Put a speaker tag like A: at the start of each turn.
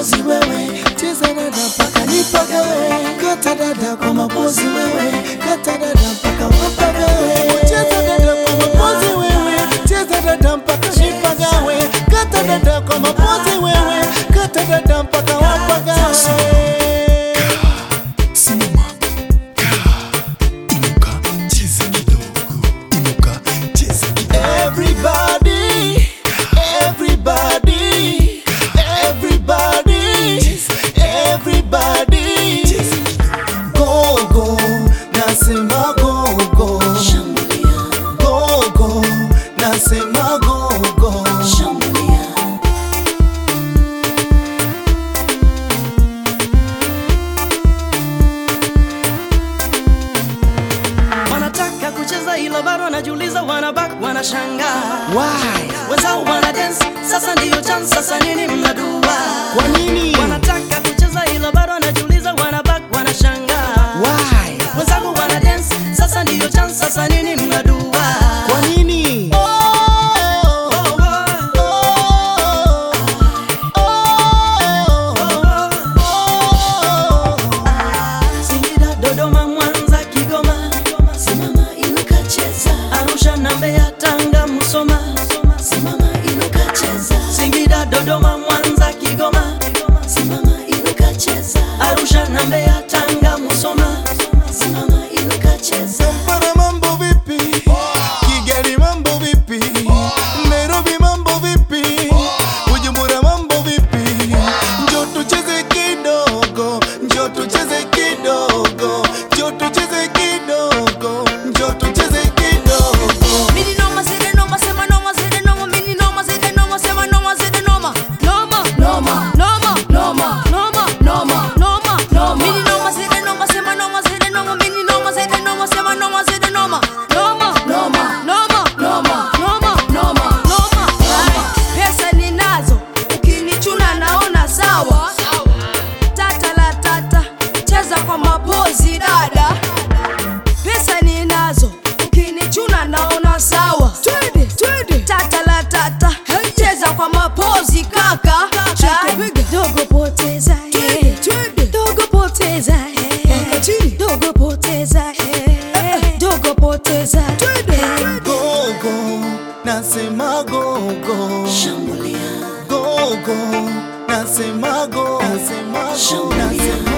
A: mapozi wewe, cheza dada mpaka nipagawe, kata dada kwa mapozi wewe, kata dada mpaka wapagawe, cheza dada kwa mapozi wewe, cheza dada mpaka nipagawe, kata dada kwa mapozi wewe, kata dada mpaka wapagawe.
B: Simama, kaa, inuka, cheza kidogo, inuka, cheza kidogo.
A: Everybody, everybody, everybody, everybody, go go, nasema go go, go go, nasema go go.
C: wanataka kucheza ila bado wanajiuliza, wanabak wanashangaa,
A: Why?
C: wenzao wana dance, sasa ndiyo chance, sasa nini mnadua?
A: Kwa nini?
C: Wanataka kucheza ila bado wanajiuliza, wanabak wanashangaa,
A: Why?
C: wenzangu wana dance, sasa ndiyo chance, sasa nini mnadua?
A: Kwa nini?
C: Oh, oh, oh, oh. Singida, Dodoma, Mwanza, Kigoma, simama inuka cheza. Arusha na Mbeya, Tanga, Musoma, simama inuka cheza. Singida, Dodoma, Mwanza, Kigoma, simama inuka cheza. Arusha na Mbeya, Tanga, Musoma, simama inuka cheza.
A: Kampala mambo vipi? Kigali mambo vipi? Nairobi mambo vipi? Bujumbura mambo vipi? Njoo tucheze kidogo, njoo tucheze kidogo, njoo tucheze kidogo, njoo tucheze kidogo.
D: Mini noma zede noma sema noma zede noma mini noma zede noma sema noma zede noma noma noma noma noma noma noma noma noma mini noma zede noma sema noma zede noma mini noma zede noma sema noma zede noma noma noma noma noma noma noma noma pesa ninazo ukinichuna naona sawa tata la tata cheza kwa mapozi dada pesa ninazo ukinichuna naona sawa twende twende tata la tata cheza kwa mapozi kaka Ah, dogo poteza eh. dogo poteza eh. dogo poteza eh. dogo poteza eh.
A: Gogo, nasema gogo. Gogo, nasema go, nasema go, nasema